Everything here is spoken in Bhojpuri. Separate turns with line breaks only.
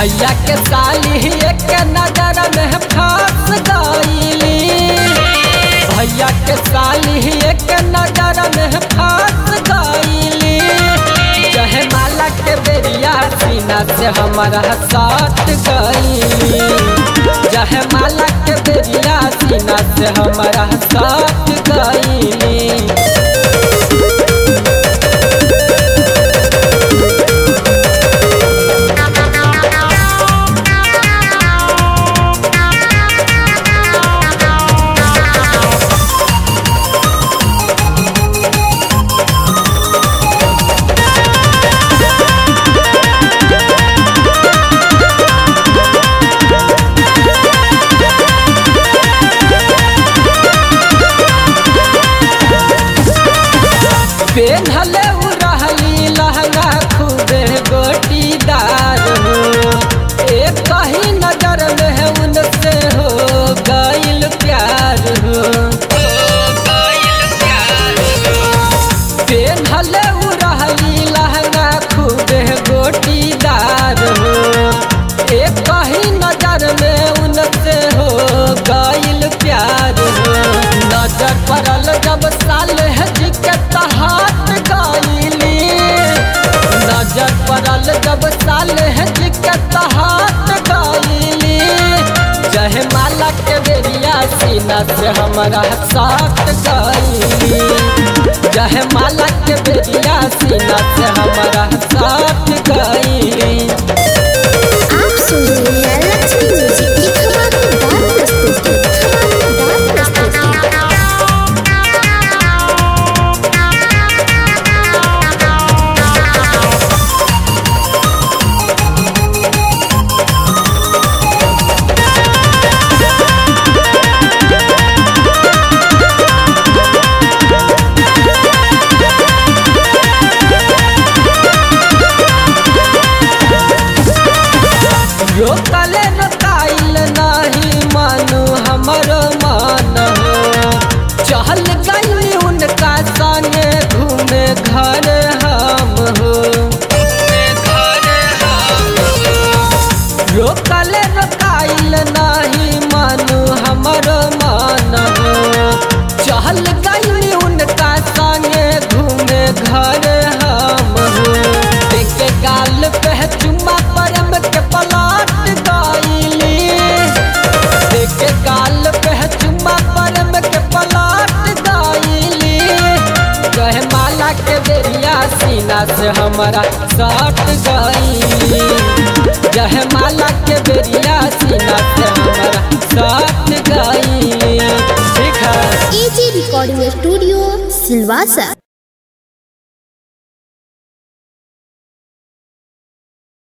भैया के साली एक नजर में फंस गईली भैया के साली एक नजर में फंस गईली जहे माला के बेरिया सीना से हमारा साथ गईली जहे माला के बेरिया सीना से हमारा साथ गईली पेन्हले उ रहली लहंगा खूबे गोटीदार हो एक कहीं नजर में उनसे हो गइल प्यार हो पेन्हले उ रहली लहंगा खूबे गोटीदार हो एक कहीं नजर में उनसे हो गइल प्यार हो नजर पड़ल जब साल है जी के तहात गईली नजर पड़ल जब साल है जी के तहात गईली जहे माला के बेरिया सीना से हमारा साथ गईली जहे माला के बेरिया सीना से हमारा साथ गईली
आप सुन रहे हैं लक्ष्मी म्यूजिक की धमाकेदार प्रस्तुति धमाकेदार प्रस्तुति
रोकले रोकाइल नाही मानु हमरो मान हो चहल गई उनका संगे घूमे घर हम हो रोकले रोकाइल नाही मानु हमरो मान हो चहल गई उनका संगे घूमे घर हम हो देखे गाल पे चुम्मा परम के पलाट गईली देखे गाल पे चुम्मा परम के पलाट गईली कहे माला के बेरिया सीना से हमारा सट गईली जहे माला के बेरिया सीना से हमारा सट गईली ठीक है
एजी रिकॉर्डिंग स्टूडियो सिलवासा